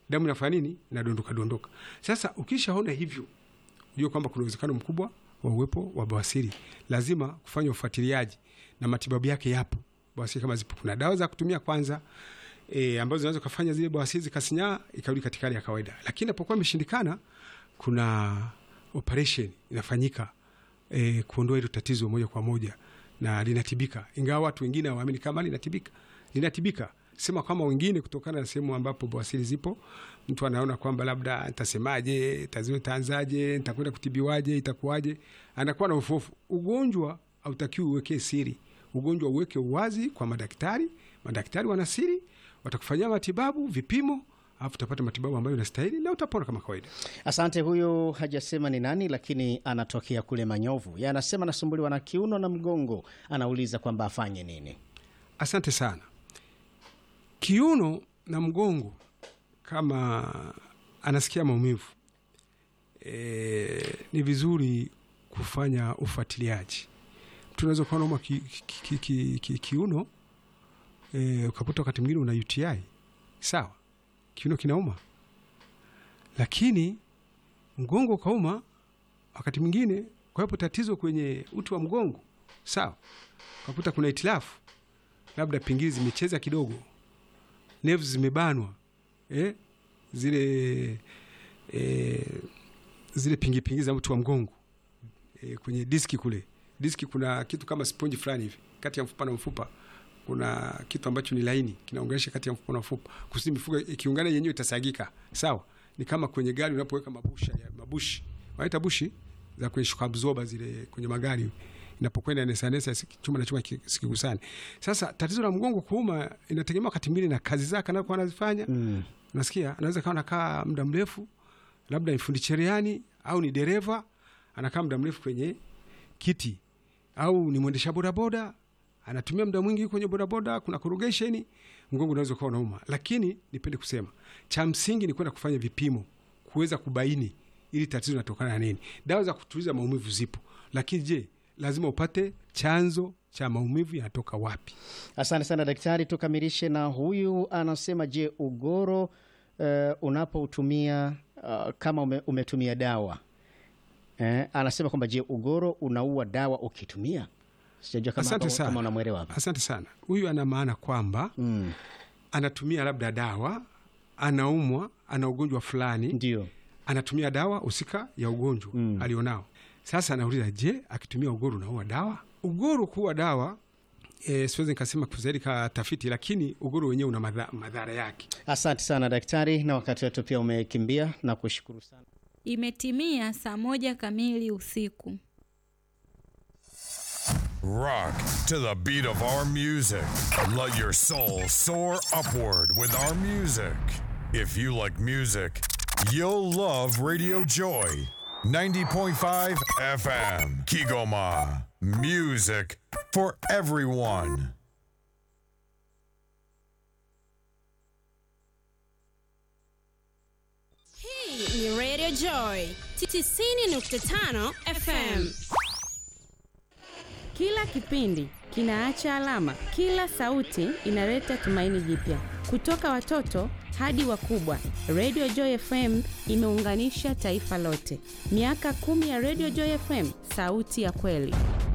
damu inafanya nini? Inadondoka dondoka. Sasa ukishaona hivyo, ujue kwamba kuna uwezekano mkubwa wa uwepo wa bawasiri. Lazima kufanya ufuatiliaji na matibabu yake yapo. Bawasiri kama zipo, kuna dawa za kutumia kwanza e, ambazo zinaweza kufanya zile bawasiri zikasinyaa ikarudi katika hali ya kawaida, lakini inapokuwa imeshindikana, kuna operation inafanyika e, kuondoa hilo tatizo moja kwa moja na linatibika, ingawa watu wengine hawaamini kama linatibika. Linatibika sema kama wengine, kutokana na sehemu ambapo bawasiri zipo, mtu anaona kwamba labda nitasemaje, tazio taanzaje, nitakwenda kutibiwaje, itakuwaje, anakuwa na ufofu. Ugonjwa hautakiwi uweke siri, ugonjwa uweke uwazi kwa madaktari. Madaktari wana siri, watakufanyia matibabu, vipimo alafu utapata matibabu ambayo inastahili na utapona kama kawaida. Asante. Huyu hajasema ni nani, lakini anatokea kule Manyovu. Yeye anasema anasumbuliwa na kiuno na mgongo, anauliza kwamba afanye nini. Asante sana. Kiuno na mgongo, kama anasikia maumivu e, ni vizuri kufanya ufuatiliaji. Mtu unaweza ukawa nauma ki, ki, ki, ki, ki, kiuno e, ukakuta wakati mwingine una UTI sawa, kiuno kinauma, lakini mgongo ukauma wakati mwingine, kwa hiyo tatizo kwenye uti wa mgongo sawa, ukakuta kuna itilafu, labda pingili zimecheza kidogo nerves zimebanwa eh? zile eh, zile pingi pingi za mtu wa mgongo eh, kwenye diski kule, diski kuna kitu kama sponge fulani hivi kati ya mfupa na mfupa, kuna kitu ambacho ni laini kinaunganisha kati ya mfupa na mfupa, kusudi mifupa ikiungana yenyewe itasagika. Sawa, ni kama kwenye gari unapoweka mabusha ya mabushi, wanaita bushi za kwenye shock absorber zile kwenye magari inapokwenda nesanesa chuma na chuma sikigusani. Sasa tatizo la mgongo kuuma inategemea wakati mwingine na kazi zake anakuwa anazifanya mm. Nasikia anaweza kawa nakaa muda mrefu, labda ni fundi cherehani au ni dereva anakaa muda mrefu kwenye kiti, au ni mwendesha bodaboda anatumia muda mwingi kwenye bodaboda, kuna corrugation, mgongo unaweza kuwa unauma. Lakini nipende kusema cha msingi ni kwenda kufanya vipimo kuweza kubaini ili tatizo linatokana na nini. Dawa za kutuliza maumivu zipo, lakini je lazima upate chanzo cha maumivu yanatoka wapi. Asante sana daktari. Tukamilishe na huyu anasema, je, ugoro uh, unapoutumia uh, kama ume, umetumia dawa eh, anasema kwamba je, ugoro unaua dawa ukitumia? Sijajua kama, Asante kama, sana. kama unamwelewa hapa. Asante sana. Huyu ana maana kwamba Mm, anatumia labda dawa, anaumwa, ana ugonjwa fulani, ndio anatumia dawa husika ya ugonjwa Mm. alionao. Sasa anauliza, je, akitumia ugoro unaua dawa? Ugoro kuwa dawa e, siwezi nikasema zaidi ka tafiti, lakini ugoro wenyewe una madha, madhara yake. asante sana daktari, na wakati wetu pia umekimbia na kushukuru sana. Imetimia saa moja kamili usiku. Rock to the beat of our music. Let your soul soar upward with our music. If you like music, you'll love Radio Joy 90.5 FM. Kigoma. Music for everyone. Hii ni Radio Joy 90.5 FM. Kila kipindi kinaacha alama, kila sauti inaleta tumaini jipya. Kutoka watoto hadi wakubwa, Radio Joy FM imeunganisha taifa lote. Miaka kumi ya Radio Joy FM, sauti ya kweli.